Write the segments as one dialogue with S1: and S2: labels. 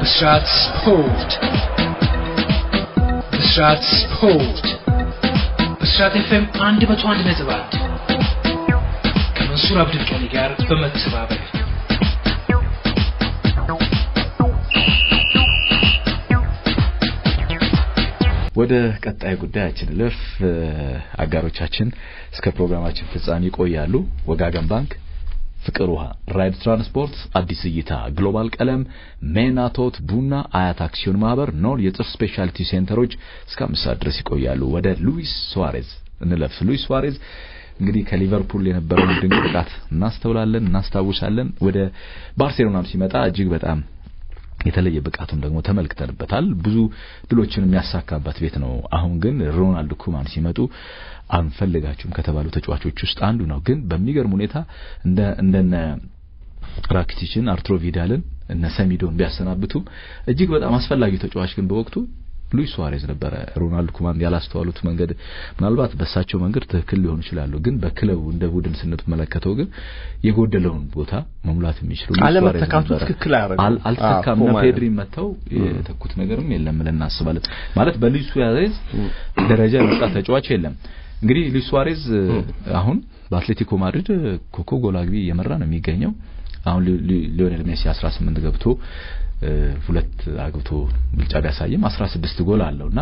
S1: ብስራት ስፖርት ብስራት ስፖርት ብስራት ኤፍኤም አንድ መቶ አንድ ነጥብ አንድ ከመንሱር አብዱልቀኒ ጋር በመተባበር
S2: ወደ ቀጣይ ጉዳያችን ልፍ አጋሮቻችን እስከ ፕሮግራማችን ፍጻሜ ይቆያሉ። ወጋገን ባንክ፣ ፍቅር ውሃ፣ ራይድ ትራንስፖርት፣ አዲስ እይታ፣ ግሎባል ቀለም፣ ሜናቶት ቡና፣ አያት አክሲዮን ማህበር፣ ኖር የጥርስ ስፔሻሊቲ ሴንተሮች እስከ አምስት ሰዓት ድረስ ይቆያሉ። ወደ ሉዊስ ሱዋሬዝ እንለፍ። ሉዊስ ሱዋሬዝ እንግዲህ ከሊቨርፑል የነበረውን ድንቅ ብቃት እናስተውላለን፣ እናስታውሳለን። ወደ ባርሴሎናም ሲመጣ እጅግ በጣም የተለየ ብቃቱን ደግሞ ተመልክተንበታል። ብዙ ድሎችን የሚያሳካበት ቤት ነው። አሁን ግን ሮናልድ ኩማን ሲመጡ አንፈልጋችሁም ከተባሉ ተጫዋቾች ውስጥ አንዱ ነው። ግን በሚገርም ሁኔታ እንደ እንደነ ራኪቲችን፣ አርቱሮ ቪዳልን እነ ሰሚዶን ቢያሰናብቱም እጅግ በጣም አስፈላጊው ተጫዋች ግን በወቅቱ ሉዊስ ሱዋሬዝ ነበረ። ሮናልድ ኩማን ያላስተዋሉት መንገድ ምናልባት በእሳቸው መንገድ ትክክል ሊሆኑ ይችላሉ። ግን በክለቡ እንደ ቡድን ስንመለከተው ግን የጎደለውን ቦታ መሙላት የሚችሉ
S3: አለመተካቱ ትክክል አያደርግም።
S2: አልተካም። እና ፔድሪ መጥተው የተኩት ነገርም የለም ብለን እናስባለን። ማለት በሉዊስ ሱዋሬዝ ደረጃ የመጣ ተጫዋች የለም። እንግዲህ ሉዊስ ሱዋሬዝ አሁን በአትሌቲኮ ማድሪድ ኮከብ ጎል አግቢ እየመራ ነው የሚገኘው። አሁን ሊዮኔል ሜሲ 18 ገብቶ ሁለት አግብቶ ብልጫ ቢያሳይም 16 ጎል አለውና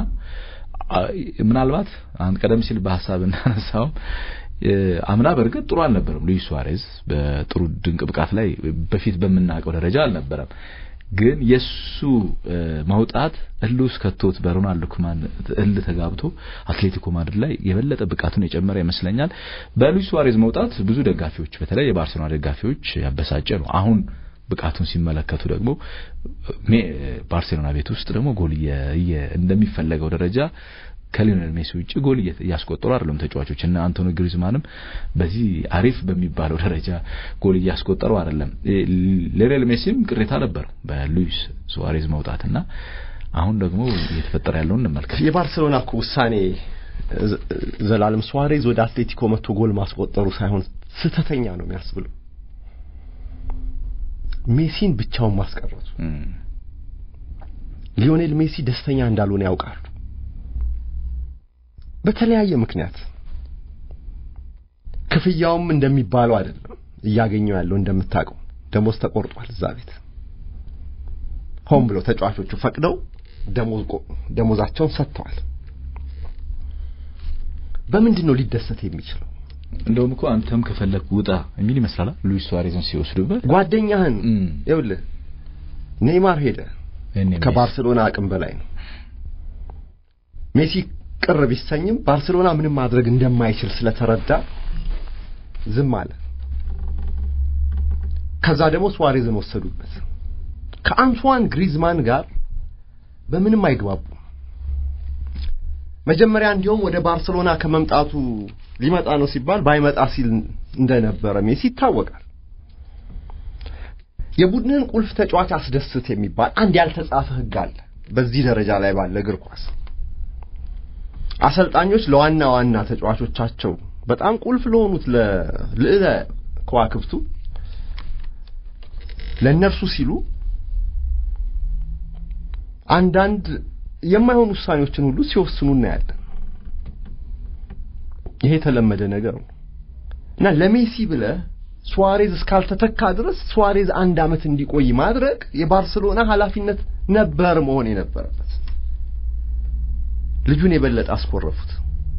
S2: ምናልባት አንድ ቀደም ሲል በሐሳብ እናነሳውም አምና በእርግጥ ጥሩ አልነበረም። ሉዊስ ሱዋሬዝ በጥሩ ድንቅ ብቃት ላይ በፊት በምናውቀው ደረጃ አልነበረም። ግን የሱ መውጣት እልህ ውስጥ ከቶት በሮናልድ ኩማን እልህ ተጋብቶ አትሌቲኮ ማድሪድ ላይ የበለጠ ብቃቱን የጨመረ ይመስለኛል። በሉዊስ ሱዋሬዝ መውጣት ብዙ ደጋፊዎች በተለይ የባርሴሎና ደጋፊዎች ያበሳጨ ነው። አሁን ብቃቱን ሲመለከቱ ደግሞ ባርሴሎና ቤት ውስጥ ደግሞ ጎል እንደሚፈለገው ደረጃ ከሊዮኔል ሜሲ ውጭ ጎል እያስቆጠሩ አይደለም ተጫዋቾች እና አንቶኒ ግሪዝማንም በዚህ አሪፍ በሚባለው ደረጃ ጎል እያስቆጠሩ አይደለም። ሊዮኔል ሜሲም ቅሬታ ነበር በሉዊስ ሱዋሬዝ መውጣትና አሁን ደግሞ እየተፈጠረ ያለውን እንመልከት።
S3: የባርሴሎና እኮ ውሳኔ ዘላለም ሱዋሬዝ ወደ አትሌቲኮ መጥቶ ጎል ማስቆጠሩ ሳይሆን ስህተተኛ ነው የሚያስብለው ሜሲን ብቻውን ማስቀረቱ ሊዮኔል ሜሲ ደስተኛ እንዳልሆነ ያውቃሉ። በተለያየ ምክንያት ክፍያውም እንደሚባለው አይደለም እያገኘው ያለው እንደምታውቀው ደሞዝ ተቆርጧል። እዛ ቤት ሆን ብለው ተጫዋቾቹ ፈቅደው ደሞዝ ደሞዛቸውን ሰጥተዋል። በምንድን ነው ሊደሰት የሚችለው?
S2: እንደውም እኮ አንተም ከፈለክ ውጣ የሚል ይመስላል ሉዊስ ሱዋሬዝን ሲወስዱበት።
S3: ጓደኛህን ይኸውልህ ኔይማር ሄደ፣ ከባርሴሎና አቅም በላይ ነው። ሜሲ ቅር ቢሰኝም ባርሴሎና ምንም ማድረግ እንደማይችል ስለተረዳ ዝም አለ። ከዛ ደግሞ ሱዋሬዝን ወሰዱበት። ከአንቷን ግሪዝማን ጋር በምንም አይግባቡም። መጀመሪያ እንዲያውም ወደ ባርሴሎና ከመምጣቱ ሊመጣ ነው ሲባል ባይመጣ ሲል እንደነበረ ሜሲ ይታወቃል። የቡድንን ቁልፍ ተጫዋች አስደስት የሚባል አንድ ያልተጻፈ ሕግ አለ በዚህ ደረጃ ላይ ባለ እግር ኳስ። አሰልጣኞች ለዋና ዋና ተጫዋቾቻቸው በጣም ቁልፍ ለሆኑት ለልዕለ ከዋክብቱ ለእነርሱ ሲሉ አንዳንድ የማይሆኑ ውሳኔዎችን ሁሉ ሲወስኑ እናያለን። ይሄ የተለመደ ነገር ነው እና ለሜሲ ብለህ ሱዋሬዝ እስካልተተካ ድረስ ሱዋሬዝ አንድ ዓመት እንዲቆይ ማድረግ የባርሴሎና ኃላፊነት ነበር መሆን የነበረበት። ልጁን የበለጠ አስኮረፉት።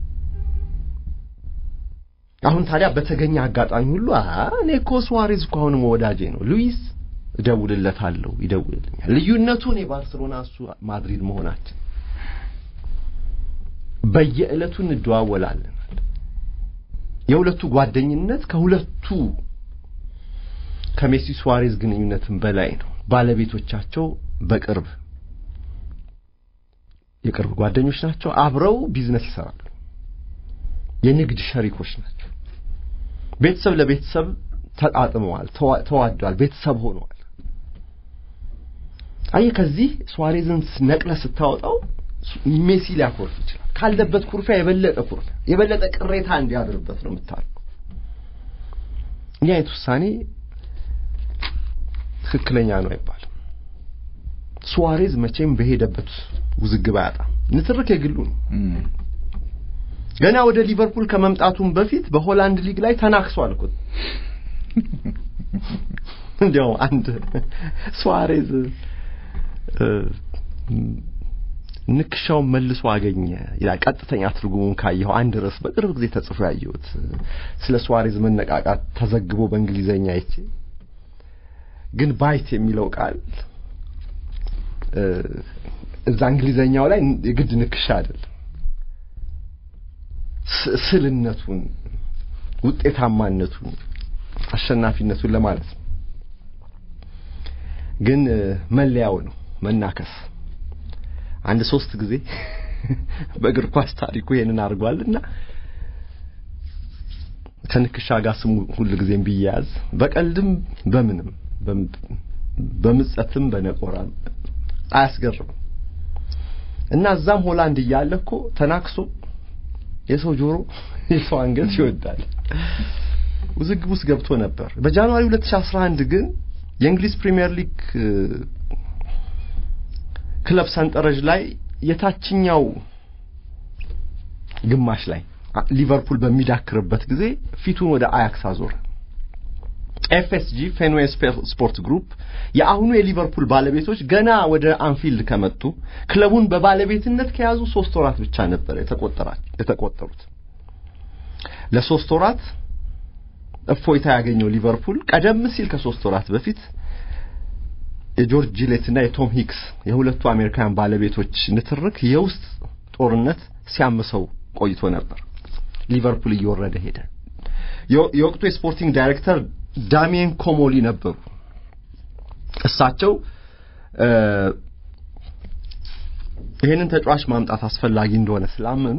S3: አሁን ታዲያ በተገኘ አጋጣሚ ሁሉ እኔ እኮ ሱዋሬዝ እኮ አሁንም ወዳጄ ነው፣ ሉዊስ እደውልለታለሁ፣ ይደውልልኛል። ልዩነቱን የባርሴሎና እሱ ማድሪድ መሆናችን በየዕለቱ እንደዋወላለን። የሁለቱ ጓደኝነት ከሁለቱ ከሜሲ ሱዋሬዝ ግንኙነትም በላይ ነው። ባለቤቶቻቸው በቅርብ የቅርብ ጓደኞች ናቸው። አብረው ቢዝነስ ይሰራሉ። የንግድ ሸሪኮች ናቸው። ቤተሰብ ለቤተሰብ ተጣጥመዋል፣ ተዋደዋል፣ ቤተሰብ ሆነዋል። አየህ ከዚህ ሱዋሬዝን ነቅለ ስታወጣው ሜሲ ሊያኮርፍ ይችላል። ካለበት ኩርፊያ የበለጠ ኩርፊያ የበለጠ ቅሬታ እንዲያድርበት ነው የምታደርገው። ይህ አይነት ውሳኔ ትክክለኛ ነው አይባልም። ሱዋሬዝ መቼም በሄደበት ውዝግብ አያጣም። ንትርክ የግሉ ነው። ገና ወደ ሊቨርፑል ከመምጣቱም በፊት በሆላንድ ሊግ ላይ ተናክሷል እኮ። እንዲያው አንድ ሱዋሬዝ ንክሻውን መልሶ አገኘ ይላል። ቀጥተኛ ትርጉሙን ካየኸው አንድ ርዕስ በቅርብ ጊዜ ተጽፎ ያየሁት ስለ ሱዋሬዝ መነቃቃት ተዘግቦ በእንግሊዘኛ አይቼ ግን ባይት የሚለው ቃል እዛ እንግሊዘኛው ላይ የግድ ንክሻ አይደለም፣ ስልነቱን፣ ውጤታማነቱን፣ አሸናፊነቱን ለማለት ነው። ግን መለያው ነው መናከስ። አንድ ሶስት ጊዜ በእግር ኳስ ታሪኩ ይሄንን አድርጓልና ከንክሻ ጋር ስሙ ሁል ጊዜም ቢያያዝ በቀልድም በምንም በምጸትም በነቆራም አያስገርም እና እዛም ሆላንድ እያለ እኮ ተናክሶ የሰው ጆሮ የሰው አንገት ይወዳል ውዝግብ ውስጥ ገብቶ ነበር። በጃንዋሪ 2011 ግን የእንግሊዝ ፕሪሚየር ሊግ ክለብ ሰንጠረዥ ላይ የታችኛው ግማሽ ላይ ሊቨርፑል በሚዳክርበት ጊዜ ፊቱን ወደ አያክስ አዞረ። ኤፍኤስጂ ፌንዌይ ስፖርት ግሩፕ የአሁኑ የሊቨርፑል ባለቤቶች ገና ወደ አንፊልድ ከመጡ ክለቡን በባለቤትነት ከያዙ ሶስት ወራት ብቻ ነበር የተቆጠሩት። ለሶስት ወራት እፎይታ ያገኘው ሊቨርፑል ቀደም ሲል ከሶስት ወራት በፊት የጆርጅ ጂሌት እና የቶም ሂክስ የሁለቱ አሜሪካውያን ባለቤቶች ንትርክ የውስጥ ጦርነት ሲያምሰው ቆይቶ ነበር። ሊቨርፑል እየወረደ ሄደ። የወቅቱ የስፖርቲንግ ዳይሬክተር ዳሚየን ኮሞሊ ነበሩ። እሳቸው ይህንን ተጫዋች ማምጣት አስፈላጊ እንደሆነ ስላመኑ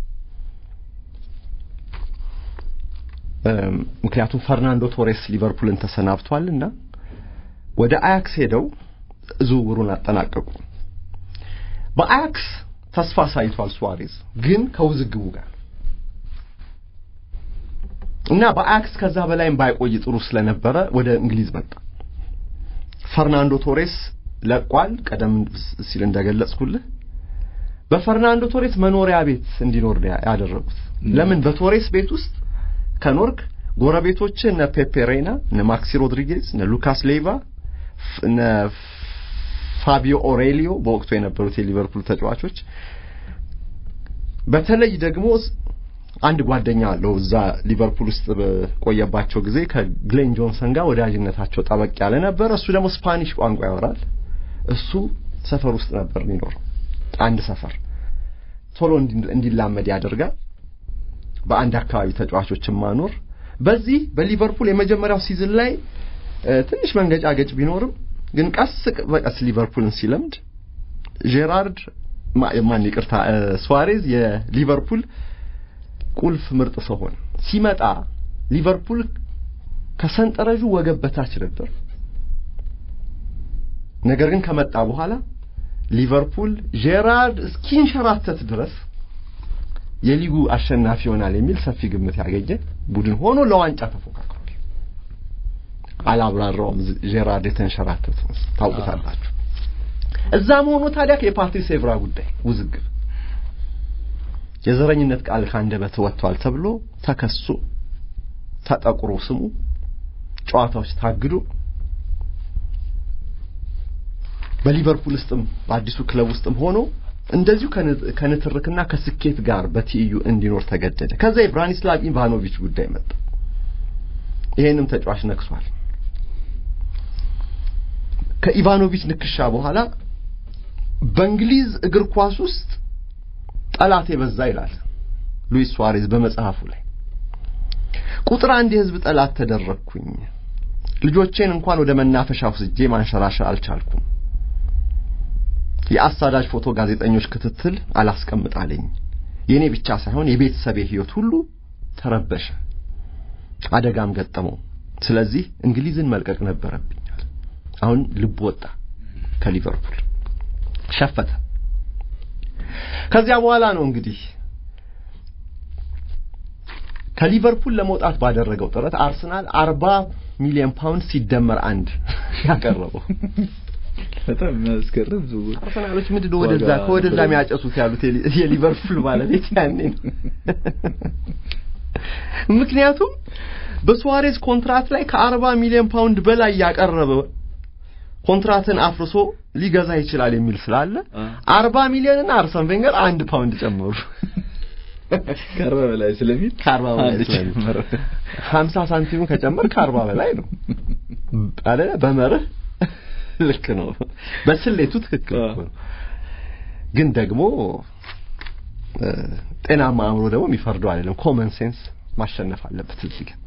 S3: ምክንያቱም ፈርናንዶ ቶሬስ ሊቨርፑልን ተሰናብቷልና ወደ አያክስ ሄደው ዝውውሩን አጠናቀቁ። በአያክስ ተስፋ ሳይቷል ሱዋሬዝ ግን ከውዝግቡ ጋር እና በአያክስ ከዛ በላይም ባይቆይ ጥሩ ስለነበረ ወደ እንግሊዝ መጣ። ፈርናንዶ ቶሬስ ለቋል። ቀደም ሲል እንደገለጽኩልህ በፈርናንዶ ቶሬስ መኖሪያ ቤት እንዲኖር ያደረጉት። ለምን በቶሬስ ቤት ውስጥ ከኖርክ ጎረቤቶች እነ ፔፔ ሬና፣ እነ ማክሲ ሮድሪጌዝ፣ እነ ሉካስ ሌቫ፣ እነ ፋቢዮ ኦሬሊዮ በወቅቱ የነበሩት የሊቨርፑል ተጫዋቾች በተለይ ደግሞ አንድ ጓደኛ አለው እዛ ሊቨርፑል ውስጥ በቆየባቸው ጊዜ ከግሌን ጆንሰን ጋር ወዳጅነታቸው ጠበቅ ያለ ነበር። እሱ ደግሞ ስፓኒሽ ቋንቋ ያወራል። እሱ ሰፈር ውስጥ ነበር የሚኖረው። አንድ ሰፈር ቶሎ እንዲላመድ ያደርጋል። በአንድ አካባቢ ተጫዋቾችን ማኖር በዚህ በሊቨርፑል የመጀመሪያው ሲዝን ላይ ትንሽ መንገጫገጭ ቢኖርም ግን ቀስ በቀስ ሊቨርፑልን ሲለምድ ጄራርድ ማን ይቅርታ ሱዋሬዝ የሊቨርፑል ቁልፍ ምርጥ ሰው ሆነ። ሲመጣ ሊቨርፑል ከሰንጠረዡ ወገብ በታች ነበር። ነገር ግን ከመጣ በኋላ ሊቨርፑል ጄራርድ እስኪንሸራተት ድረስ የሊጉ አሸናፊ ይሆናል የሚል ሰፊ ግምት ያገኘ ቡድን ሆኖ ለዋንጫ ተፎካክሯል። አላብራራውም። ጄራርድ የተንሸራተቱ ታውቁታላችሁ። እዛም ሆኖ ታዲያ የፓትሪስ ኤቭራ ጉዳይ ውዝግብ የዘረኝነት ቃል ካንደበት ወጥቷል ተብሎ ተከሶ ተጠቁሮ ስሙ ጨዋታዎች ታግዶ በሊቨርፑል ውስጥም በአዲሱ ክለብ ውስጥም ሆኖ እንደዚሁ ከንትርክና ከስኬት ጋር በትይዩ እንዲኖር ተገደደ። ከዛ የብራኒስላቭ ኢቫኖቪች ጉዳይ መጣ። ይሄንም ተጫዋች ነክሷል። ከኢቫኖቪች ንክሻ በኋላ በእንግሊዝ እግር ኳስ ውስጥ ጠላት የበዛ ይላል ሉዊስ ሱዋሬዝ በመጽሐፉ ላይ። ቁጥር አንድ የህዝብ ጠላት ተደረግኩኝ። ልጆቼን እንኳን ወደ መናፈሻ ወስጄ ማንሸራሸር አልቻልኩም። የአሳዳጅ ፎቶ ጋዜጠኞች ክትትል አላስቀምጣለኝ። የኔ ብቻ ሳይሆን የቤተሰቤ ህይወት ሁሉ ተረበሸ፣ አደጋም ገጠመው። ስለዚህ እንግሊዝን መልቀቅ ነበረብኛል። አሁን ልብ ወጣ ከሊቨርፑል ሸፈተ። ከዚያ በኋላ ነው እንግዲህ ከሊቨርፑል ለመውጣት ባደረገው ጥረት አርሰናል አርባ ሚሊዮን ፓውንድ ሲደመር አንድ ያቀረበው
S2: በጣም የሚያስገርም ዝውውር።
S3: አርሰናሎች ምንድን ነው ወደዛ ከወደዛ የሚያጨሱት ያሉት የሊቨርፑል ባለቤት ያኔ ነው። ምክንያቱም በሱዋሬዝ ኮንትራት ላይ ከአርባ ሚሊዮን ፓውንድ በላይ ያቀረበ ኮንትራትን አፍርሶ ሊገዛ ይችላል የሚል ስላለ አርባ ሚሊዮን እና አርሰን ቬንገር አንድ ፓውንድ ጨመሩ።
S2: ከአርባ በላይ ስለሚል
S3: ከአርባ በላይ ስለሚል ሀምሳ ሳንቲሙ ከጨመር ከአርባ በላይ ነው አለ በመርህ ልክ ነው። በስሌቱ ትክክል ነው። ግን ደግሞ ጤናማ አእምሮ ደግሞ የሚፈርደው አይደለም። ኮመን ሴንስ ማሸነፍ አለበት እዚህ ጋር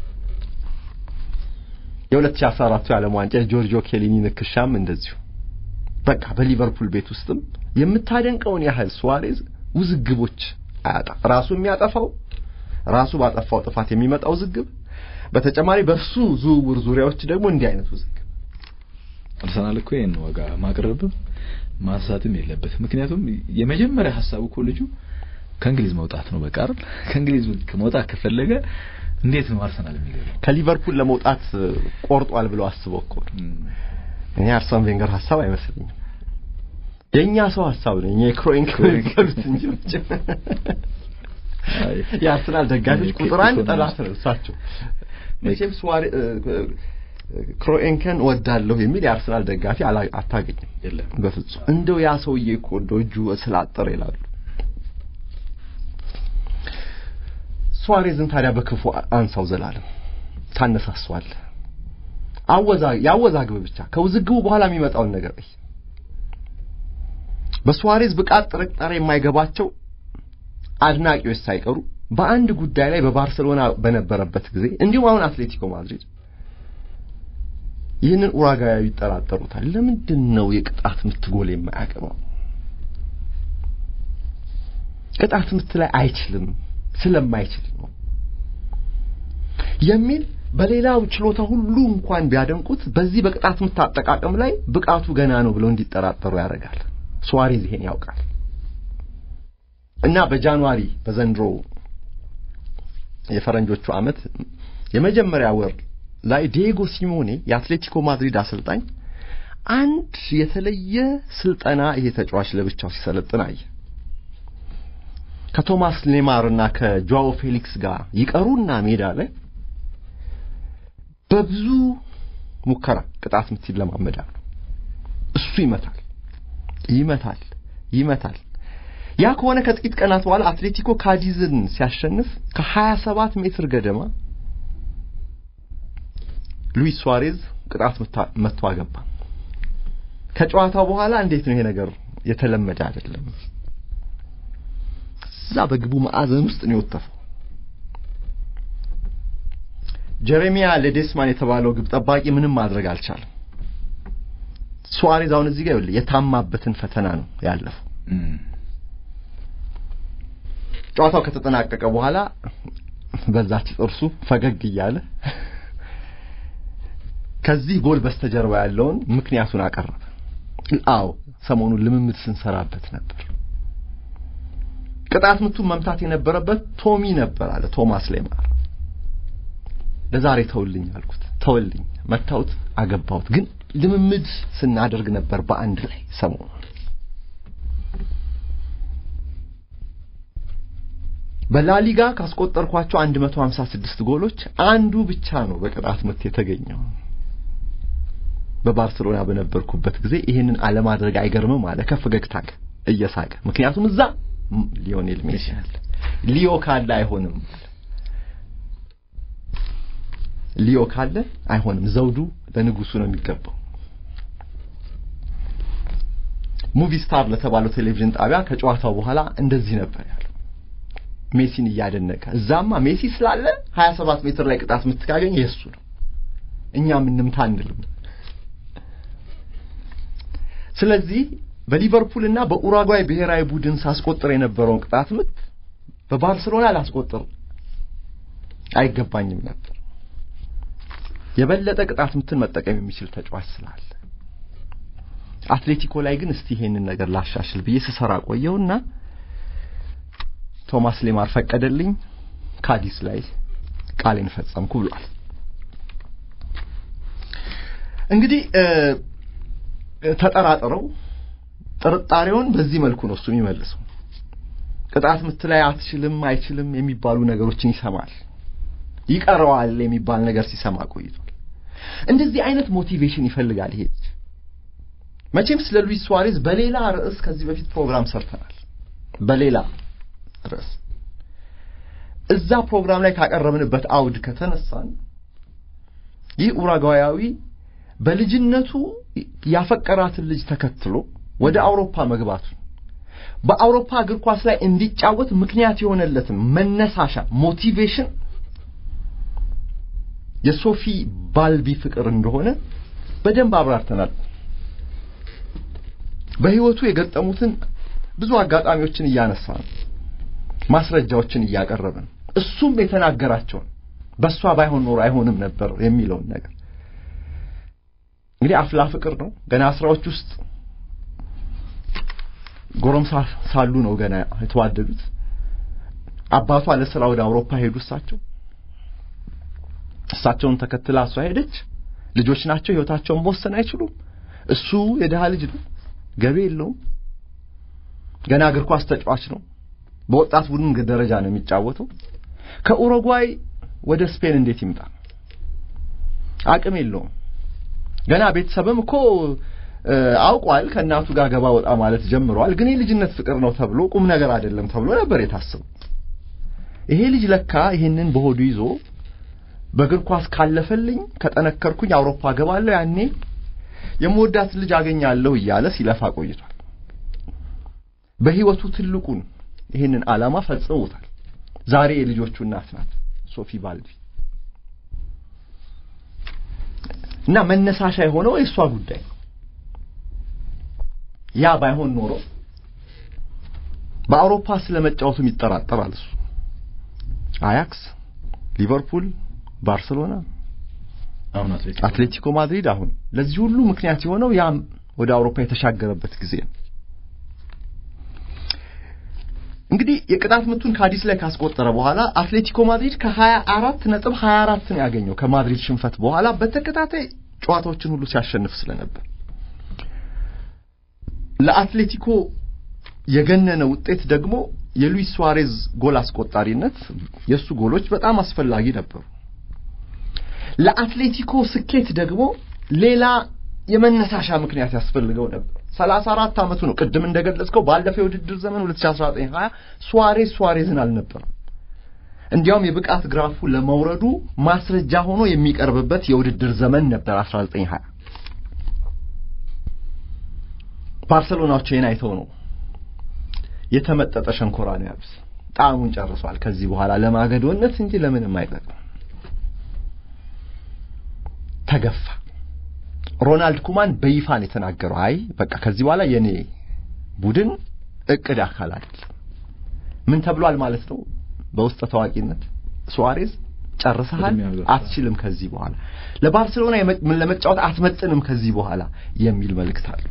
S3: የ2014 የዓለም ዋንጫ የጆርጂዮ ኬሊኒ ንክሻም እንደዚሁ በቃ በሊቨርፑል ቤት ውስጥም የምታደንቀውን ያህል ሱዋሬዝ ውዝግቦች አያጣ ራሱ የሚያጠፋው ራሱ ባጠፋው ጥፋት የሚመጣው ውዝግብ፣ በተጨማሪ በእርሱ ዝውውር ዙሪያዎች ደግሞ እንዲህ አይነት ውዝግብ
S2: አርሰናል እኮ ይሄን ዋጋ ማቅረብም ማንሳትም የለበትም። ምክንያቱም የመጀመሪያ ሀሳቡ እኮ ልጁ ከእንግሊዝ መውጣት ነው። በቃ አይደል? ከእንግሊዝ መውጣት ከፈለገ እንዴት ነው አርሰናል የሚገባው?
S3: ከሊቨርፑል ለመውጣት ቆርጧል ብለው አስበው እኮ እኔ አርሰን ቬንገር ሀሳብ አይመስለኝም። የእኛ ሰው ሀሳብ ነው። እኛ የክሮይንክ የሚባሉት እንጂ የአርሰናል ደጋፊዎች ቁጥር አንድ ጠላት ነው እሳቸው። መቼም ስዋሬ ክሮኤንከን ወዳለሁ የሚል የአርሰናል ደጋፊ አታገኝም።
S2: የለም
S3: በፍጹም እንደው ያ ሰውዬ እኮ እንደው እጁ ስላጠረ ይላሉ። ሱዋሬዝን ታዲያ በክፉ አንሳው ዘላለም ታነሳሷል። አወዛ ያወዛግብ ብቻ ከውዝግቡ በኋላ የሚመጣውን ነገር እይ። በሱዋሬዝ ብቃት ጥርጣሬ የማይገባቸው አድናቂዎች ሳይቀሩ በአንድ ጉዳይ ላይ በባርሰሎና በነበረበት ጊዜ እንዲሁም አሁን አትሌቲኮ ማድሪድ ይህንን ኡራጋያዊ ይጠራጠሩታል። ለምንድን ነው የቅጣት ምት ጎል የማያገባው? ቅጣት ምት ላይ አይችልም ስለማይችል ነው የሚል በሌላው ችሎታ ሁሉ እንኳን ቢያደንቁት በዚህ በቅጣት ምት አጠቃቀም ላይ ብቃቱ ገና ነው ብለው እንዲጠራጠሩ ያደርጋል። ሱዋሬዝ ይሄን ያውቃል እና በጃንዋሪ በዘንድሮ የፈረንጆቹ ዓመት የመጀመሪያ ወር ላይ ዲዬጎ ሲሞኔ የአትሌቲኮ ማድሪድ አሰልጣኝ አንድ የተለየ ስልጠና ይሄ ተጫዋች ለብቻው ሲሰለጥን አየ። ከቶማስ ሌማር እና ከጆአዎ ፌሊክስ ጋር ይቀሩና ሜዳ ላይ በብዙ ሙከራ ቅጣት ምት ይለማመዳሉ። እሱ ይመታል፣ ይመታል፣ ይመታል። ያ ከሆነ ከጥቂት ቀናት በኋላ አትሌቲኮ ካዲዝን ሲያሸንፍ ከ27 ሜትር ገደማ ሉዊስ ሱዋሬዝ ቅጣት መቶ አገባ። ከጨዋታው በኋላ እንዴት ነው ይሄ ነገር የተለመደ አይደለም። እዛ በግቡ ማዕዘን ውስጥ ነው የወተፈው። ጀሬሚያ ሌዴስማን የተባለው ግብ ጠባቂ ምንም ማድረግ አልቻለም። ሱዋሬዝ አሁን እዚህ ጋር ይኸውልህ የታማበትን ፈተና ነው ያለፈው። ጨዋታው ከተጠናቀቀ በኋላ በዛች ጥርሱ ፈገግ እያለ ከዚህ ጎል በስተጀርባ ያለውን ምክንያቱን አቀረበ። አዎ ሰሞኑን ልምምድ ስንሰራበት ነበር። ቅጣት ምቱን መምታት የነበረበት ቶሚ ነበር አለ ቶማስ ሌማር። ለዛሬ ተውልኝ አልኩት፣ ተውልኝ፣ መታውት፣ አገባሁት። ግን ልምምድ ስናደርግ ነበር በአንድ ላይ ሰሞኑን በላሊጋ ካስቆጠርኳቸው 156 ጎሎች አንዱ ብቻ ነው በቅጣት ምት የተገኘው። በባርሰሎና በነበርኩበት ጊዜ ይህንን አለማድረግ አይገርምም አለ ከፈገግታ እየሳቀ ምክንያቱም እዛ ሊዮኔል ሜሲ አለ። ሊዮ ካለ አይሆንም፣ ሊዮ ካለ አይሆንም። ዘውዱ ለንጉሱ ነው የሚገባው። ሙቪ ስታር ለተባለው ቴሌቪዥን ጣቢያ ከጨዋታው በኋላ እንደዚህ ነበር ያለው ሜሲን እያደነቀ እዛማ ሜሲ ስላለ 27 ሜትር ላይ ቅጣት የምትካገኝ የእሱ ነው፣ እኛ ምንምታ አንልም። ስለዚህ በሊቨርፑልና በኡራጓይ ብሔራዊ ቡድን ሳስቆጥር የነበረውን ቅጣት ምት በባርሰሎና ላስቆጥር አይገባኝም ነበር። የበለጠ ቅጣት ምትን መጠቀም የሚችል ተጫዋች ስላለ አትሌቲኮ ላይ ግን እስቲ ይሄንን ነገር ላሻሽል ብዬ ስሰራ ቆየውና ቶማስ ሌማር ፈቀደልኝ። ካዲስ ላይ ቃሌን ፈጸምኩ ብሏል። እንግዲህ ተጠራጥረው ጥርጣሬውን በዚህ መልኩ ነው እሱ የሚመልሰው። ቅጣት ምት ላይ አትችልም፣ አይችልም የሚባሉ ነገሮችን ይሰማል። ይቀረዋል የሚባል ነገር ሲሰማ ቆይቷል። እንደዚህ አይነት ሞቲቬሽን ይፈልጋል ይሄ ልጅ። መቼም ስለ ሉዊስ ሱዋሬዝ በሌላ ርዕስ ከዚህ በፊት ፕሮግራም ሰርተናል። በሌላ ርዕስ እዛ ፕሮግራም ላይ ካቀረብንበት አውድ ከተነሳን ይህ ኡራጓያዊ በልጅነቱ ያፈቀራትን ልጅ ተከትሎ ወደ አውሮፓ መግባቱ በአውሮፓ እግር ኳስ ላይ እንዲጫወት ምክንያት የሆነለትን መነሳሻ ሞቲቬሽን የሶፊ ባልቢ ፍቅር እንደሆነ በደንብ አብራርተናል። በህይወቱ የገጠሙትን ብዙ አጋጣሚዎችን እያነሳ ነው፣ ማስረጃዎችን እያቀረብን እሱም የተናገራቸውን በእሷ ባይሆን ኖሮ አይሆንም ነበር የሚለውን ነገር እንግዲህ አፍላ ፍቅር ነው። ገና አስራዎች ውስጥ ጎረምሳ ሳሉ ነው ገና የተዋደዱት። አባቷ ለስራ ወደ አውሮፓ ሄዱ። እሳቸው እሳቸውን ተከትላ እሷ ሄደች። ልጆች ናቸው፣ ህይወታቸውን መወሰን አይችሉም። እሱ የድሃ ልጅ ነው፣ ገቢ የለውም። ገና እግር ኳስ ተጫዋች ነው። በወጣት ቡድን ደረጃ ነው የሚጫወተው። ከኡሩጓይ ወደ ስፔን እንዴት ይምጣ? አቅም የለውም። ገና ቤተሰብም እኮ አውቋል። ከእናቱ ጋር ገባ ወጣ ማለት ጀምረዋል። ግን የልጅነት ፍቅር ነው ተብሎ ቁም ነገር አይደለም ተብሎ ነበር የታሰበው። ይሄ ልጅ ለካ ይሄንን በሆዱ ይዞ በእግር ኳስ ካለፈልኝ ከጠነከርኩኝ አውሮፓ ገባለሁ፣ ያኔ የምወዳት ልጅ አገኛለሁ እያለ ሲለፋ ቆይቷል። በህይወቱ ትልቁን ይህንን ዓላማ ፈጽሞታል። ዛሬ የልጆቹ እናት ናት ሶፊ ባልቢ እና መነሳሻ የሆነው የእሷ ጉዳይ ነው። ያ ባይሆን ኖሮ በአውሮፓ ስለመጫወቱም ይጠራጠራል እሱ። አያክስ፣ ሊቨርፑል፣ ባርሰሎና፣
S2: አሁን
S3: አትሌቲኮ ማድሪድ አሁን ለዚህ ሁሉ ምክንያት የሆነው ያ ወደ አውሮፓ የተሻገረበት ጊዜ ነው። እንግዲህ የቅጣት ምቱን ካዲስ ላይ ካስቆጠረ በኋላ አትሌቲኮ ማድሪድ ከ24 ነጥብ 24 ነው ያገኘው ከማድሪድ ሽንፈት በኋላ በተከታታይ ጨዋታዎችን ሁሉ ሲያሸንፍ ስለነበር ለአትሌቲኮ የገነነ ውጤት ደግሞ የሉዊስ ሱዋሬዝ ጎል አስቆጣሪነት የእሱ ጎሎች በጣም አስፈላጊ ነበሩ። ለአትሌቲኮ ስኬት ደግሞ ሌላ የመነሳሻ ምክንያት ያስፈልገው ነበር። 34 ዓመቱ ነው። ቅድም እንደገለጽከው ባለፈው የውድድር ዘመን 2019-20 ሱዋሬዝ ሱዋሬዝን አልነበረም። እንዲያውም የብቃት ግራፉ ለመውረዱ ማስረጃ ሆኖ የሚቀርብበት የውድድር ዘመን ነበር 1920 ባርሰሎናዎች ይህን አይተው ነው የተመጠጠ ሸንኮራ ነው ያሉት። ጣዕሙን ጨርሷል። ከዚህ በኋላ ለማገዶነት እንጂ ለምንም አይጠቅም። ተገፋ። ሮናልድ ኩማን በይፋን የተናገረው አይ በቃ ከዚህ በኋላ የኔ ቡድን እቅድ አካል አይደለም። ምን ተብሏል ማለት ነው? በውስጥ ታዋቂነት ሱዋሬዝ ጨርሰሃል፣ አትችልም ከዚህ በኋላ ለባርሴሎና ለመጫወት አትመጥንም ከዚህ በኋላ የሚል መልእክት አለው።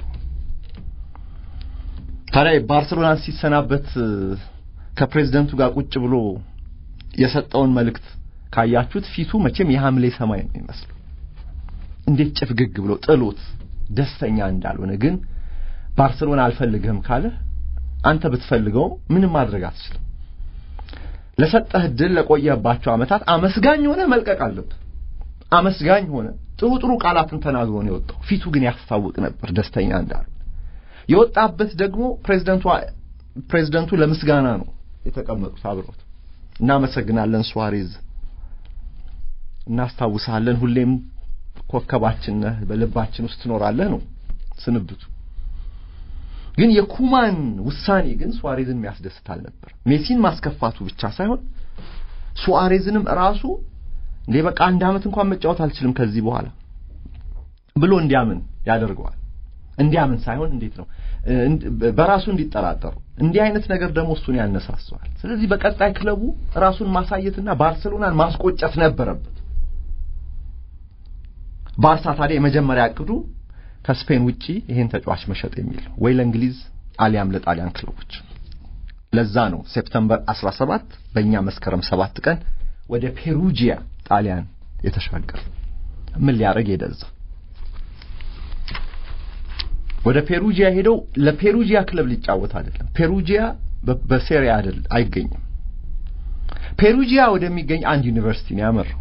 S3: ታዲያ ባርሴሎናን ሲሰናበት ከፕሬዝደንቱ ጋር ቁጭ ብሎ የሰጠውን መልእክት ካያችሁት ፊቱ መቼም የሐምሌ ሰማይ ነው የሚመስለው። እንዴት ጭፍግግ ብሎ ጥሎት ደስተኛ እንዳልሆነ ግን ባርሴሎና አልፈልግህም ካለ አንተ ብትፈልገው ምንም ማድረግ አትችልም። ለሰጠህ እድል ለቆየባቸው ዓመታት አመስጋኝ ሆነ መልቀቅ አለብህ። አመስጋኝ ሆነ ጥሩ ጥሩ ቃላትን ተናግሮ ነው የወጣው። ፊቱ ግን ያስታውቅ ነበር ደስተኛ እንዳልሆነ። የወጣበት ደግሞ ፕሬዝደንቱ ፕሬዝደንቱ ለምስጋና ነው የተቀመጡት አብሮት። እናመሰግናለን ሱዋሬዝ፣ እናስታውሳለን፣ ሁሌም ኮከባችን ነህ፣ በልባችን ውስጥ ትኖራለህ ነው ስንብቱ። ግን የኩማን ውሳኔ ግን ሱዋሬዝን የሚያስደስት አልነበር። ሜሲን ማስከፋቱ ብቻ ሳይሆን ሱዋሬዝንም ራሱ እንዴ በቃ አንድ ዓመት እንኳን መጫወት አልችልም ከዚህ በኋላ ብሎ እንዲያምን ያደርገዋል። እንዲያምን ሳይሆን እንዴት ነው በራሱ እንዲጠራጠሩ። እንዲህ አይነት ነገር ደግሞ እሱን ያነሳሰዋል። ስለዚህ በቀጣይ ክለቡ ራሱን ማሳየትና ባርሰሎናን ማስቆጨት ነበረበት። ባርሳ ታዲያ የመጀመሪያ እቅዱ ከስፔን ውጪ ይሄን ተጫዋች መሸጥ የሚል ወይ ለእንግሊዝ አሊያም ለጣሊያን ክለቦች። ለዛ ነው ሴፕተምበር 17 በእኛ መስከረም ሰባት ቀን ወደ ፔሩጂያ ጣሊያን የተሻገረ። ምን ሊያደርግ ሄደዛ ወደ ፔሩጂያ ሄደው ለፔሩጂያ ክለብ ሊጫወት አይደለም። ፔሩጂያ በሴሪያ አይደል አይገኝም። ፔሩጂያ ወደሚገኝ አንድ ዩኒቨርሲቲ ነው ያመራው።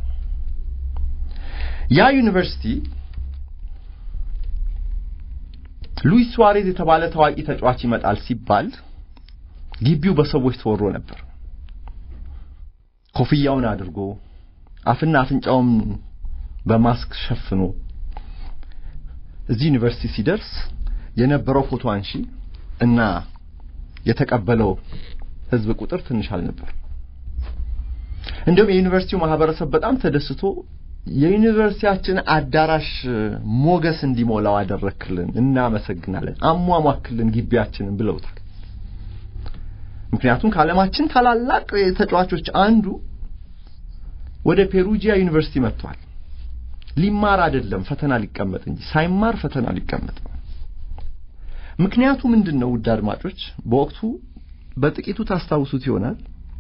S3: ያ ዩኒቨርሲቲ ሉዊስ ሱዋሬዝ የተባለ ታዋቂ ተጫዋች ይመጣል ሲባል ግቢው በሰዎች ተወሮ ነበር። ኮፍያውን አድርጎ አፍና አፍንጫውን በማስክ ሸፍኖ እዚህ ዩኒቨርሲቲ ሲደርስ የነበረው ፎቶ አንሺ እና የተቀበለው ሕዝብ ቁጥር ትንሽ አልነበር። እንዲሁም የዩኒቨርሲቲው ማህበረሰብ በጣም ተደስቶ የዩኒቨርሲቲያችን አዳራሽ ሞገስ እንዲሞላው አደረክልን፣ እናመሰግናለን፣ አሟሟክልን ግቢያችንን ብለውታል። ምክንያቱም ከዓለማችን ታላላቅ ተጫዋቾች አንዱ ወደ ፔሩጂያ ዩኒቨርሲቲ መጥቷል። ሊማር አይደለም ፈተና ሊቀመጥ እንጂ ሳይማር ፈተና ሊቀመጥ። ምክንያቱ ምንድን ነው? ውድ አድማጮች በወቅቱ በጥቂቱ ታስታውሱት ይሆናል።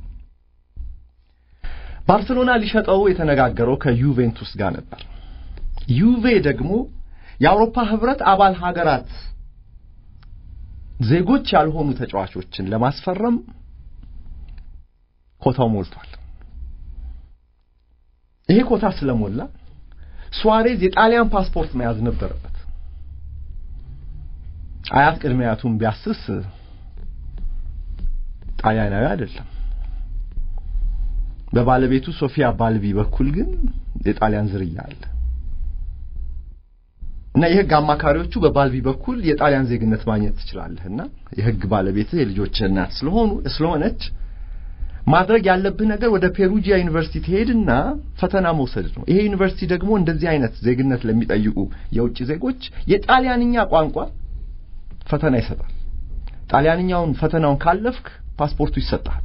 S3: ባርሴሎና ሊሸጠው የተነጋገረው ከዩቬንቱስ ጋር ነበር። ዩቬ ደግሞ የአውሮፓ ህብረት አባል ሀገራት ዜጎች ያልሆኑ ተጫዋቾችን ለማስፈረም ኮታው ሞልቷል። ይሄ ኮታ ስለሞላ ሱዋሬዝ የጣሊያን ፓስፖርት መያዝ ነበረበት። አያት ቅድመ አያቱን ቢያስስ ጣሊያናዊ አይደለም። በባለቤቱ ሶፊያ ባልቢ በኩል ግን የጣሊያን ዝርያ አለ እና የህግ አማካሪዎቹ በባልቢ በኩል የጣሊያን ዜግነት ማግኘት ትችላለህና የህግ ባለቤትህ የልጆችህ እናት ስለሆኑ ስለሆነች ማድረግ ያለብህ ነገር ወደ ፔሩጂያ ዩኒቨርሲቲ ትሄድና ፈተና መውሰድ ነው። ይሄ ዩኒቨርሲቲ ደግሞ እንደዚህ አይነት ዜግነት ለሚጠይቁ የውጭ ዜጎች የጣሊያንኛ ቋንቋ ፈተና ይሰጣል። ጣሊያንኛውን ፈተናውን ካለፍክ ፓስፖርቱ ይሰጣል።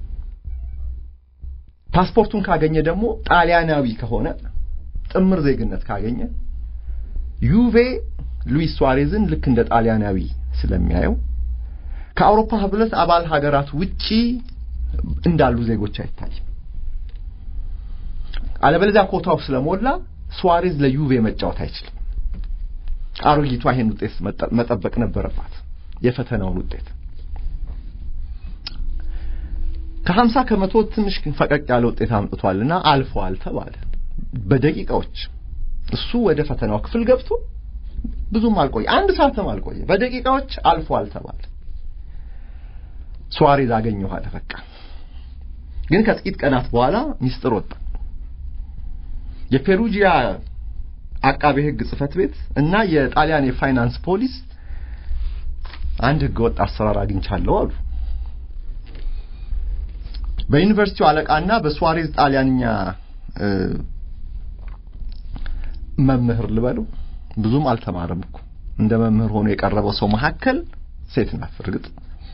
S3: ፓስፖርቱን ካገኘ ደግሞ ጣሊያናዊ ከሆነ ጥምር ዜግነት ካገኘ ዩቬ ሉዊስ ሱዋሬዝን ልክ እንደ ጣሊያናዊ ስለሚያየው ከአውሮፓ ህብረት አባል ሀገራት ውጪ እንዳሉ ዜጎች አይታይም። አለበለዚያ ኮታው ስለሞላ ሱዋሬዝ ለዩቬ መጫወት አይችልም። አሮጊቷ ይሄን ውጤት መጠበቅ ነበረባት፣ የፈተናውን ውጤት ከሀምሳ ከመቶ ትንሽ ፈቀቅ ያለ ውጤት አምጥቷልና አልፏል ተባለ። በደቂቃዎች እሱ ወደ ፈተናው ክፍል ገብቶ ብዙም አልቆየ፣ አንድ ሰዓትም አልቆየ። በደቂቃዎች አልፏል ተባለ። ሱዋሬዝ አገኘሁ አለ። በቃ ግን ከጥቂት ቀናት በኋላ ሚስጥር ወጣ። የፔሩጂያ አቃቤ ሕግ ጽሕፈት ቤት እና የጣሊያን የፋይናንስ ፖሊስ አንድ ሕገወጥ አሰራር አግኝቻለሁ አሉ። በዩኒቨርሲቲው አለቃና በሱዋሬዝ ጣሊያንኛ መምህር ልበሉ ብዙም አልተማረም እኮ እንደ መምህር ሆኖ የቀረበው ሰው መካከል ሴት ናት። እርግጥ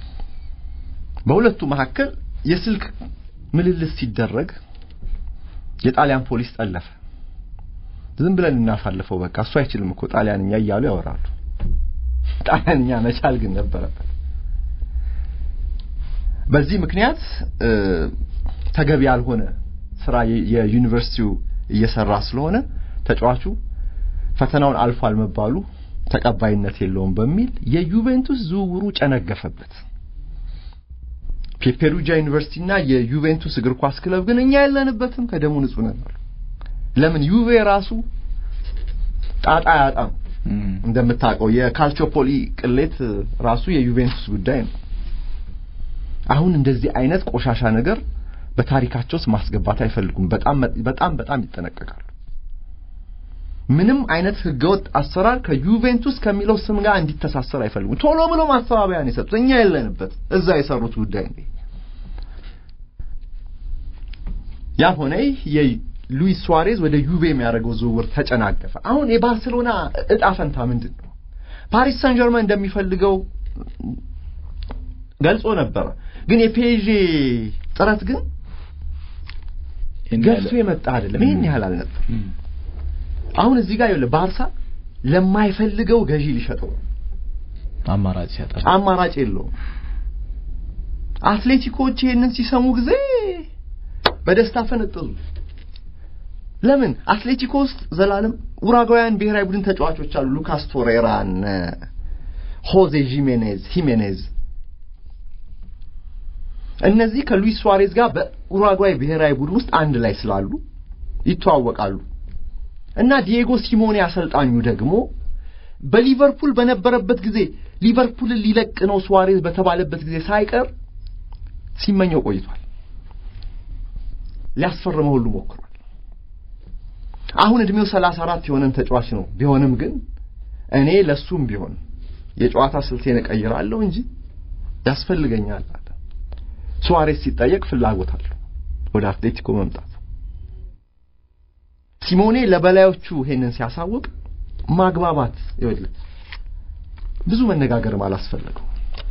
S3: በሁለቱ መካከል የስልክ ምልልስ ሲደረግ የጣሊያን ፖሊስ ጠለፈ። ዝም ብለን እናሳልፈው በቃ እሱ አይችልም እኮ ጣሊያንኛ እያሉ ያወራሉ። ጣሊያንኛ መቻል ግን ነበረበት። በዚህ ምክንያት ተገቢ ያልሆነ ስራ የዩኒቨርሲቲው እየሰራ ስለሆነ ተጫዋቹ ፈተናውን አልፏል መባሉ ተቀባይነት የለውም በሚል የዩቬንቱስ ዝውውሩ ጨነገፈበት። የፔሩጂያ ዩኒቨርሲቲና የዩቬንቱስ እግር ኳስ ክለብ ግን እኛ የለንበትም ከደሙ ንጹህ ነን። ለምን ዩቬ ራሱ ጣጣ ያጣም እንደምታውቀው የካልቾፖሊ ቅሌት ራሱ የዩቬንቱስ ጉዳይ ነው። አሁን እንደዚህ አይነት ቆሻሻ ነገር በታሪካቸው ውስጥ ማስገባት አይፈልጉም። በጣም በጣም በጣም ይጠነቀቃሉ። ምንም አይነት ህገወጥ አሰራር ከዩቬንቱስ ከሚለው ስም ጋር እንዲተሳሰር አይፈልጉም። ቶሎ ብሎ ማስተባበያ ነው የሰጡት። እኛ የለንበት፣ እዛ የሰሩት ጉዳይ ነው። ያ ሆነ የሉዊስ ሱዋሬዝ ወደ ዩቬ የሚያደርገው ዝውውር ተጨናገፈ። አሁን የባርሴሎና እጣ ፈንታ ምንድን ነው? ፓሪስ ሳን ጀርመን እንደሚፈልገው ገልጾ ነበረ። ግን የፔዤ ጥረት ግን ገፍቶ የመጣ አይደለም። ይሄን ያህል አልነበረም። አሁን እዚህ ጋር ይኸውልህ ባርሳ ለማይፈልገው ገዢ ሊሸጠው
S2: አማራጭ ሲያጣ
S3: አማራጭ የለውም። አትሌቲኮች ይሄንን ሲሰሙ ጊዜ በደስታ ፈነጠዙ። ለምን አትሌቲኮ ውስጥ ዘላለም ኡራጓውያን ብሔራዊ ቡድን ተጫዋቾች አሉ። ሉካስ ቶሬራን ሆዜ ጂሜኔዝ ሂሜኔዝ እነዚህ ከሉዊስ ሱዋሬዝ ጋር በኡራጓይ ብሔራዊ ቡድን ውስጥ አንድ ላይ ስላሉ ይተዋወቃሉ እና ዲዬጎ ሲሞኔ አሰልጣኙ ደግሞ በሊቨርፑል በነበረበት ጊዜ ሊቨርፑልን ሊለቅ ነው ሱዋሬዝ በተባለበት ጊዜ ሳይቀር ሲመኘው ቆይቷል። ሊያስፈርመው ሁሉ ሞክሯል። አሁን እድሜው ሰላሳ አራት የሆነን ተጫዋች ነው። ቢሆንም ግን እኔ ለሱም ቢሆን የጨዋታ ስልቴን እቀይራለሁ እንጂ ያስፈልገኛል አለ። ሱዋሬዝ ሲጠየቅ ፍላጎት አለው ወደ አትሌቲኮ መምጣት። ሲሞኔ ለበላዮቹ ይሄንን ሲያሳውቅ ማግባባት ይኸውልህ ብዙ መነጋገርም አላስፈለገው።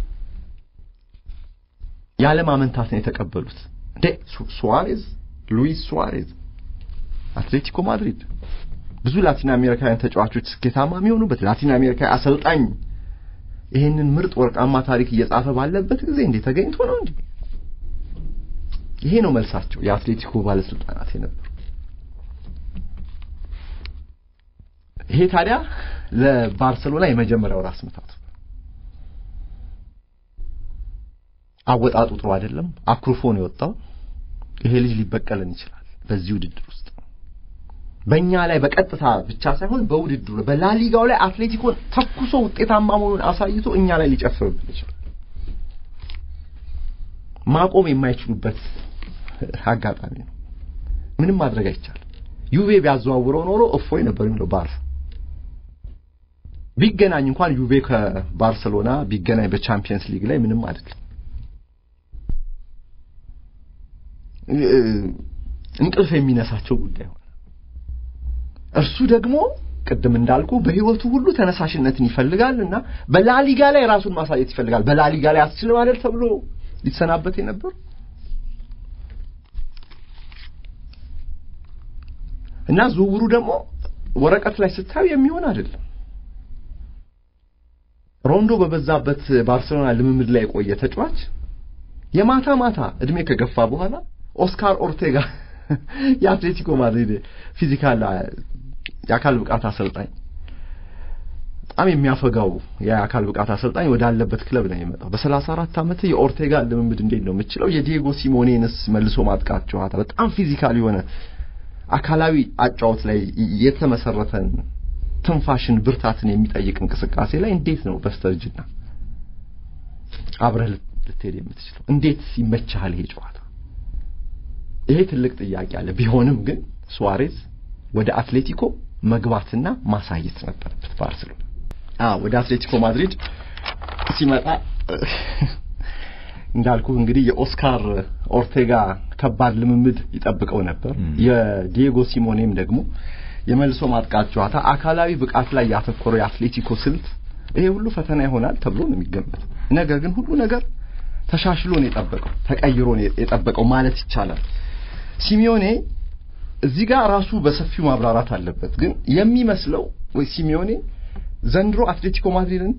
S3: ያለ ማመንታት ነው የተቀበሉት። እንዴ ሱዋሬዝ ሉዊስ ሱዋሬዝ አትሌቲኮ ማድሪድ ብዙ ላቲን አሜሪካውያን ተጫዋቾች ስኬታማ የሚሆኑበት ላቲን አሜሪካዊ አሰልጣኝ ይሄንን ምርጥ ወርቃማ ታሪክ እየጻፈ ባለበት ጊዜ እንዴ ተገኝቶ ነው እንዴ? ይሄ ነው መልሳቸው የአትሌቲኮ ባለስልጣናት የነበሩ። ይሄ ታዲያ ለባርሰሎና የመጀመሪያው ራስ ምታቱ አወጣጡ ጥሩ አይደለም። አኩርፎ ነው የወጣው። ይሄ ልጅ ሊበቀለን ይችላል በዚህ ውድድር ውስጥ በእኛ ላይ በቀጥታ ብቻ ሳይሆን በውድድሩ በላሊጋው ላይ አትሌቲኮን ተኩሶ ውጤታማ መሆኑን አሳይቶ እኛ ላይ ሊጨፍርብን ይችላል። ማቆም የማይችሉበት አጋጣሚ ነው። ምንም ማድረግ አይቻልም። ዩቬ ቢያዘዋውረው ኖሮ እፎይ ነበር የሚለው ባርሳ ቢገናኝ እንኳን ዩቬ ከባርሰሎና ቢገናኝ በቻምፒየንስ ሊግ ላይ ምንም አይደለም። እንቅልፍ የሚነሳቸው ጉዳይ ሆነ። እርሱ ደግሞ ቅድም እንዳልኩ በህይወቱ ሁሉ ተነሳሽነትን ይፈልጋል እና በላሊጋ ላይ ራሱን ማሳየት ይፈልጋል። በላሊጋ ላይ አትችልም አይደል ተብሎ ሊሰናበት የነበር እና ዝውውሩ ደግሞ ወረቀት ላይ ስታዩ የሚሆን አይደለም። ሮንዶ በበዛበት ባርሴሎና ልምምድ ላይ የቆየ ተጫዋች የማታ ማታ እድሜ ከገፋ በኋላ ኦስካር ኦርቴጋ የአትሌቲኮ ማድሪድ ፊዚካል የአካል ብቃት አሰልጣኝ በጣም የሚያፈጋው የአካል ብቃት አሰልጣኝ ወዳለበት ክለብ ነው የመጣው። በሰላሳ አራት ዓመት የኦርቴጋ ልምምድ እንዴት ነው የምችለው? የዲየጎ ሲሞኔንስ መልሶ ማጥቃት ጨዋታ በጣም ፊዚካል የሆነ አካላዊ አጫወት ላይ የተመሰረተን ትንፋሽን፣ ብርታትን የሚጠይቅ እንቅስቃሴ ላይ እንዴት ነው በስተርጅና አብረህ ልትሄድ የምትችለው? እንዴት ይመችሃል ይሄ ጨዋታ? ይሄ ትልቅ ጥያቄ አለ። ቢሆንም ግን ሱዋሬዝ ወደ አትሌቲኮ መግባትና ማሳየት ነበረበት። ባርሴሎና አዎ፣ ወደ አትሌቲኮ ማድሪድ ሲመጣ እንዳልኩ እንግዲህ የኦስካር ኦርቴጋ ከባድ ልምምድ ይጠብቀው ነበር። የዲየጎ ሲሞኔም ደግሞ የመልሶ ማጥቃት ጨዋታ አካላዊ ብቃት ላይ ያተኮረው የአትሌቲኮ ስልት ይሄ ሁሉ ፈተና ይሆናል ተብሎ ነው የሚገመተው። ነገር ግን ሁሉ ነገር ተሻሽሎ ነው የጠበቀው፣ ተቀይሮ ነው የጠበቀው ማለት ይቻላል። ሲሚዮኔ እዚህ ጋር ራሱ በሰፊው ማብራራት አለበት። ግን የሚመስለው ወይ ሲሚዮኔ ዘንድሮ አትሌቲኮ ማድሪድን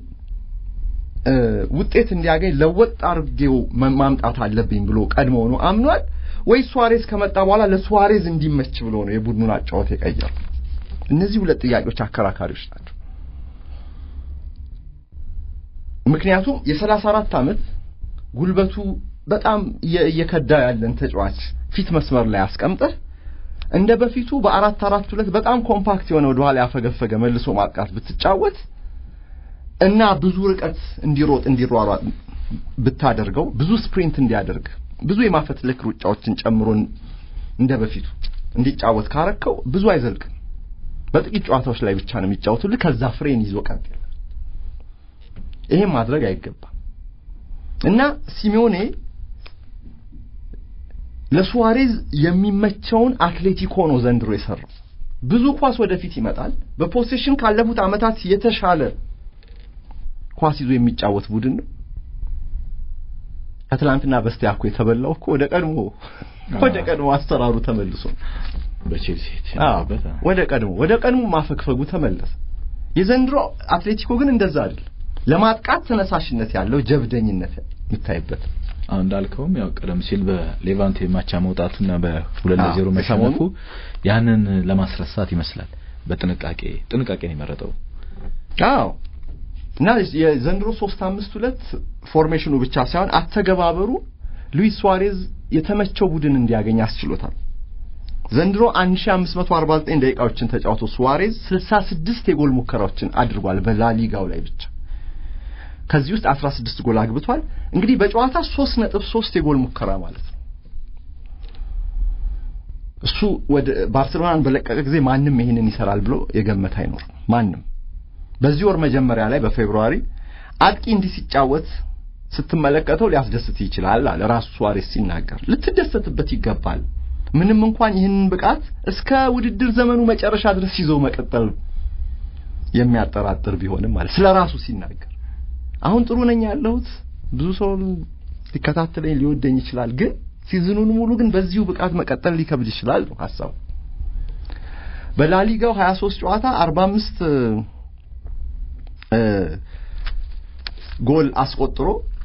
S3: ውጤት እንዲያገኝ ለወጥ አድርጌው ማምጣት አለብኝ ብሎ ቀድሞ ነው አምኗል ወይ ሱዋሬዝ ከመጣ በኋላ ለሱዋሬዝ እንዲመች ብሎ ነው የቡድኑን አጫወት የቀየረው? እነዚህ ሁለት ጥያቄዎች አከራካሪዎች ናቸው። ምክንያቱም የሰላሳ አራት ዓመት ጉልበቱ በጣም እየከዳ ያለን ተጫዋች ፊት መስመር ላይ አስቀምጠህ እንደ በፊቱ በአራት አራት ሁለት በጣም ኮምፓክት የሆነ ወደኋላ ያፈገፈገ መልሶ ማጥቃት ብትጫወት እና ብዙ ርቀት እንዲሮጥ እንዲሯሯጥ ብታደርገው ብዙ ስፕሪንት እንዲያደርግ ብዙ የማፈትለክ ሩጫዎችን ጨምሮ እንደ በፊቱ እንዲጫወት ካረከው ብዙ አይዘልቅም። በጥቂት ጨዋታዎች ላይ ብቻ ነው የሚጫወቱልህ። ከዛ ፍሬን ይዞ ቀጥ ይሄን ማድረግ አይገባም እና ሲሚዮኔ ለሱዋሬዝ የሚመቸውን አትሌቲኮ ነው ዘንድሮ የሰራው። ብዙ ኳስ ወደፊት ይመጣል። በፖሴሽን ካለፉት ዓመታት የተሻለ ኳስ ይዞ የሚጫወት ቡድን ነው። ከትላንትና በስቲያ እኮ የተበላው እኮ ወደ ቀድሞ ወደ ቀድሞ አሰራሩ ተመልሶ
S2: በቼልሲ
S3: ወደ ቀድሞ ወደ ቀድሞ ማፈግፈጉ ተመለሰ። የዘንድሮ አትሌቲኮ ግን እንደዛ አይደል። ለማጥቃት ተነሳሽነት ያለው ጀብደኝነት የሚታይበት
S2: አሁን እንዳልከውም ያው ቀደም ሲል በሌቫንቴ ማቻ መውጣቱና በሁለት ለዜሮ መሸነፉ ያንን ለማስረሳት ይመስላል። በጥንቃቄ ጥንቃቄን የመረጠው
S3: አዎ እና የዘንድሮ ሶስት አምስት ሁለት ፎርሜሽኑ ብቻ ሳይሆን አተገባበሩ ሉዊስ ሱዋሬዝ የተመቸው ቡድን እንዲያገኝ አስችሎታል። ዘንድሮ 1549 ደቂቃዎችን ተጫውቶ ሱዋሬዝ 66 የጎል ሙከራዎችን አድርጓል በላሊጋው ላይ ብቻ። ከዚህ ውስጥ 16 ጎል አግብቷል። እንግዲህ በጨዋታ 3.3 የጎል ሙከራ ማለት ነው። እሱ ወደ ባርሴሎናን በለቀቀ ጊዜ ማንም ይህንን ይሰራል ብሎ የገመተ አይኖርም። ማንም በዚህ ወር መጀመሪያ ላይ በፌብሩዋሪ አጥቂ እንዲህ ሲጫወት ስትመለከተው ሊያስደስት ይችላል አለ ራሱ ሱዋሬስ ሲናገር። ልትደሰትበት ይገባል። ምንም እንኳን ይህንን ብቃት እስከ ውድድር ዘመኑ መጨረሻ ድረስ ይዞ መቀጠል የሚያጠራጥር ቢሆንም ማለት ስለ ራሱ ሲናገር አሁን ጥሩ ነኝ ያለሁት ብዙ ሰው ሊከታተለኝ ሊወደኝ ይችላል፣ ግን ሲዝኑን ሙሉ ግን በዚሁ ብቃት መቀጠል ሊከብድ ይችላል ነው ሐሳቡ። በላሊጋው 23 ጨዋታ 45 ጎል አስቆጥሮ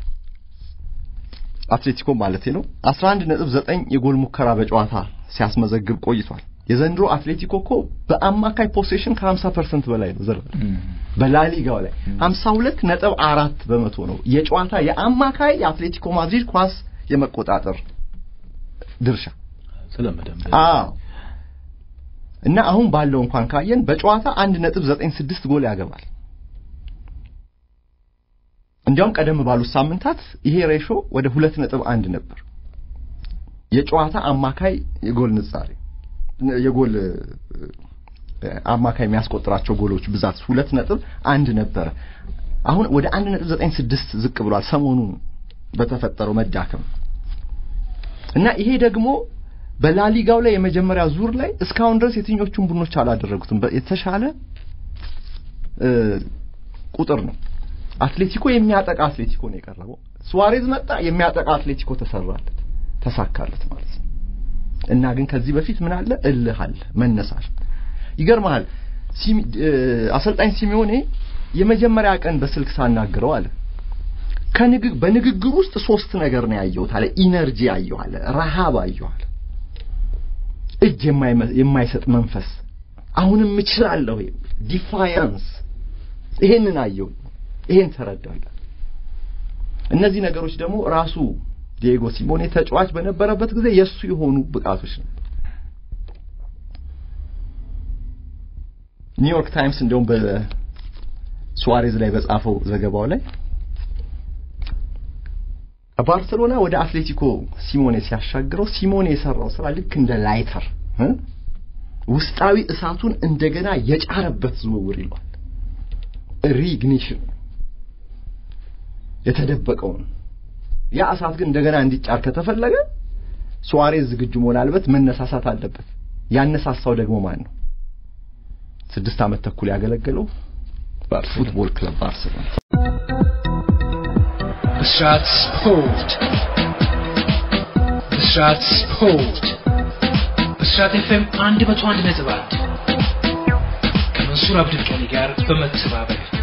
S3: አትሌቲኮ ማለት ነው 11.9 የጎል ሙከራ በጨዋታ ሲያስመዘግብ ቆይቷል። የዘንድሮ አትሌቲኮ እኮ በአማካይ ፖሴሽን ከ50% በላይ ነው ዘር በላሊጋው ላይ 52 ነጥብ አራት በመቶ ነው የጨዋታ የአማካይ የአትሌቲኮ ማድሪድ ኳስ የመቆጣጠር ድርሻ
S2: ስለመደም
S3: አዎ እና አሁን ባለው እንኳን ካየን በጨዋታ 1.96 ጎል ያገባል። እንዲያውም ቀደም ባሉት ሳምንታት ይሄ ሬሾ ወደ 2.1 ነበር። የጨዋታ አማካይ የጎል ንጻሬ የጎል አማካይ የሚያስቆጥራቸው ጎሎች ብዛት ሁለት ነጥብ አንድ ነበረ። አሁን ወደ አንድ ነጥብ ዘጠኝ ስድስት ዝቅ ብሏል። ሰሞኑን በተፈጠረው መዳከም እና ይሄ ደግሞ በላሊጋው ላይ የመጀመሪያ ዙር ላይ እስካሁን ድረስ የትኞቹን ቡድኖች አላደረጉትም። የተሻለ ቁጥር ነው። አትሌቲኮ የሚያጠቃ አትሌቲኮ ነው የቀረበው። ሱዋሬዝ መጣ፣ የሚያጠቃ አትሌቲኮ ተሰራለት፣ ተሳካለት ማለት ነው። እና ግን ከዚህ በፊት ምን አለ? እልህ አለ፣ መነሳት። ይገርምሃል፣ አሰልጣኝ ሲሚዮኔ የመጀመሪያ ቀን በስልክ ሳናግረው አለ ከንግግ በንግግር ውስጥ ሶስት ነገር ነው ያየሁት አለ። ኢነርጂ አየሁ አለ፣ ረሃብ አየሁ አለ፣ እጅ የማይሰጥ መንፈስ፣ አሁንም እችላለሁ፣ ዲፋያንስ፣ ይሄንን አየሁ፣ ይሄን ተረዳለሁ። እነዚህ ነገሮች ደግሞ ራሱ ዲየጎ ሲሞኔ ተጫዋች በነበረበት ጊዜ የሱ የሆኑ ብቃቶች ነው። ኒውዮርክ ታይምስ እንደውም በሱዋሬዝ ላይ በጻፈው ዘገባው ላይ ባርሰሎና ወደ አትሌቲኮ ሲሞኔ ሲያሻግረው ሲሞኔ የሰራው ስራ ልክ እንደ ላይተር ውስጣዊ እሳቱን እንደገና የጫረበት ዝውውር ይሏል። ሪግኒሽን የተደበቀውን ያ እሳት ግን እንደገና እንዲጫር ከተፈለገ ሱዋሬዝ ዝግጁ መሆን አለበት፣ መነሳሳት አለበት። ያነሳሳው ደግሞ ማን ነው? ስድስት ዓመት ተኩል ያገለገለው ፉትቦል ክለብ ባርሰሎና።
S1: ብስራት ስፖርት ብስራት ስፖርት ብስራት ኤፍኤም አንድ መቶ አንድ ነጥብ አንድ ከመንሱር አብዱልቀኒ ጋር በመተባበር